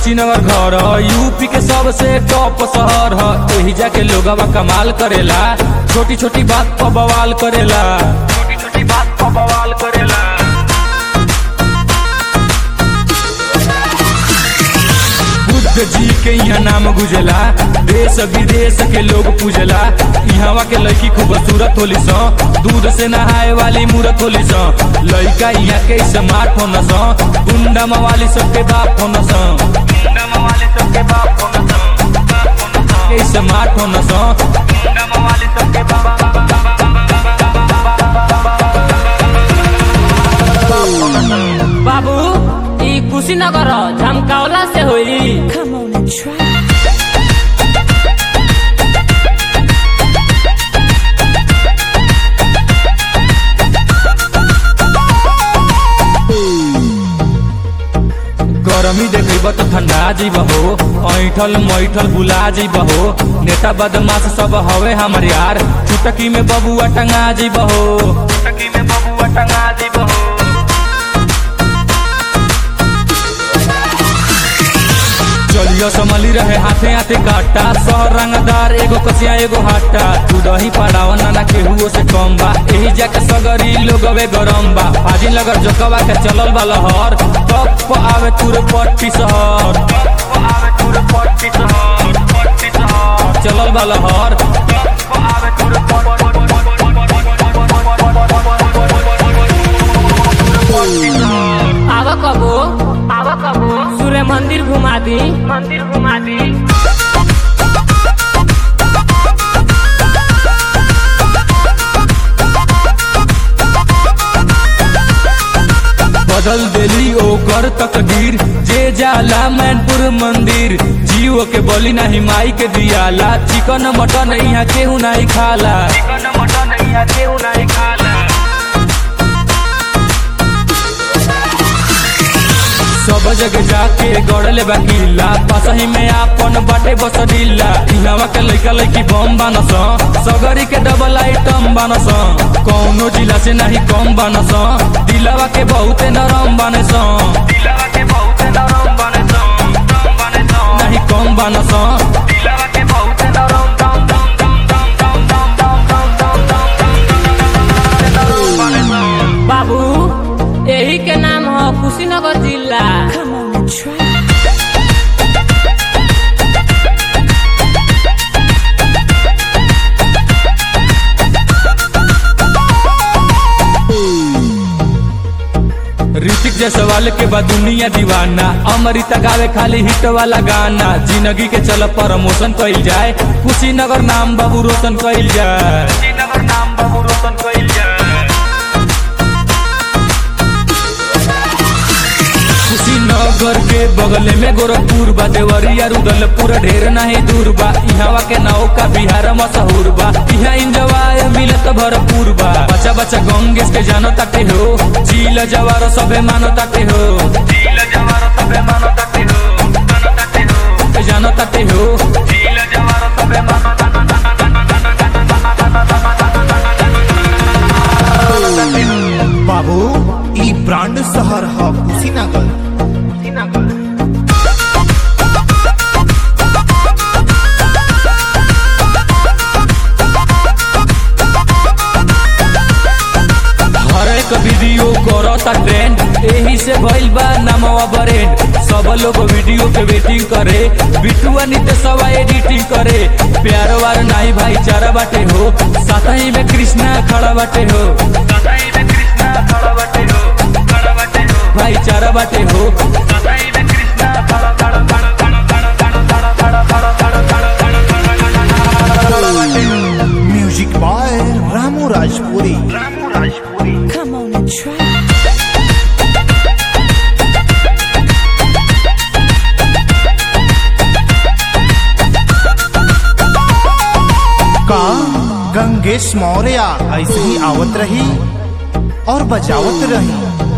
कुशीनगर घर ह यूपी के सबसे टॉप शहर ह एही जाके लोगवा कमाल करेला छोटी छोटी बात पर बवाल करेला छोटी छोटी बात पर बवाल करेला बुद्ध जी के यहाँ नाम गुजला देश विदेश के लोग पूजला यहाँ के लड़की खूबसूरत होली सो दूध से नहाए वाली मूरत होली सो लड़का यहाँ के स्मार्ट होना सो गुंडा मवाली सबके बाप होना सो गुंडा मवाली सबके बाप होना सो के स्मार्ट होना सो गुंडा मवाली सबके बाप बाबू ई कुशीनगर झमकावला से होई Come on and try. गरमी देखब तो ठंडा जीब हो ऐठल मैठल बुला जीब हो नेता बदमाश सब हवे हमर यार चुटकी में बबुआ टंगा जीब हो चुटकी में बबुआ टंगा जीब हो चलियो समली रहे हाथे हाथे काटा शहर रंगदार एगो कसिया एगो हाटा तू दही पड़ाव नाना केहुओ से कम बा एही जाके सगरी लोगवे गरम बा फाजिल नगर जोकवा के चलल बा लहर तप आवे तुर पट्टी शहर चलल बा लहर आवा कबो आवा कबो सूर्य मंदिर घुमा दी मंदिर घुमा दी बदल देली ओकर तकदीर जे जाला मैनपुर मंदिर जीव के बलि नाही माई के दियाला चिकन मटन यहाँ केहू नहीं खाला चिकन मटन यहाँ केहू नहीं खाला सब जगह जाके गड़ले बाकीला पासही में आपन बाटे बसडीला इहवा के लइका लइकी बम बानस सगरी के डबल आइटम बानस कौनो जिला से नहीं कम बानस दिलवा के बहुते नरम बानस दिलवा के बहुते नरम बानस नहीं कम बानस दिलवा के बहुते नरम दम दम दम दम दम दम दम दम दम दम बाबू यही के नाम है कुशीनगर जिला Come on and try. Hrithik Jaiswal के बाद दुनिया दीवाना अमृता गावे खाली हिट वाला गाना जिंदगी के चल प्रमोशन कइल जाए कुशीनगर नाम बाबू रोशन कइल जाए कुशीनगर नाम बाबू रोशन कइल जाए कुशीनगर के बगल में गोरखपुर बा देवरिया रुदलपुर ढेर नहीं दूर बा इहवा के नौका बिहार मशहूर बा इहा इंजवाय मिलत भरपूर बा बच्चा बच्चा गंगेश के जानो ताटे हो झील जवार सबे मानो ताटे हो झील जवार सबे मानो ताटे हो मानो ताटे हो जानो ताटे हो झील जवार सबे मानो बाबू ई ब्रांड शहर ह कुशीनगर हर एक वीडियो करता ट्रेंड एही से भइल बा नामवा ब्रेंड सब लोग वीडियो के वेटिंग करे बिटुआ नितेशवा एडिटिंग करे प्यार वार नाही भाईचारा बाटे हो साथही में कृष्णा खड़ा बाटे हो साथही में कृष्णा खड़ा बाटे हो खड़ा बाटे हो भाईचारा बाटे हो साथही में कृष्णा खड़ा खड़ा खड़ा खड़ा खड़ा खड़ा खड़ा खड़ा खड़ा खड़ा खड़ा बाटे हो music boy Ramu Rajpuri Come on and try. का गंगेश मौर्य ऐसे ही आवत रही और बजावत रही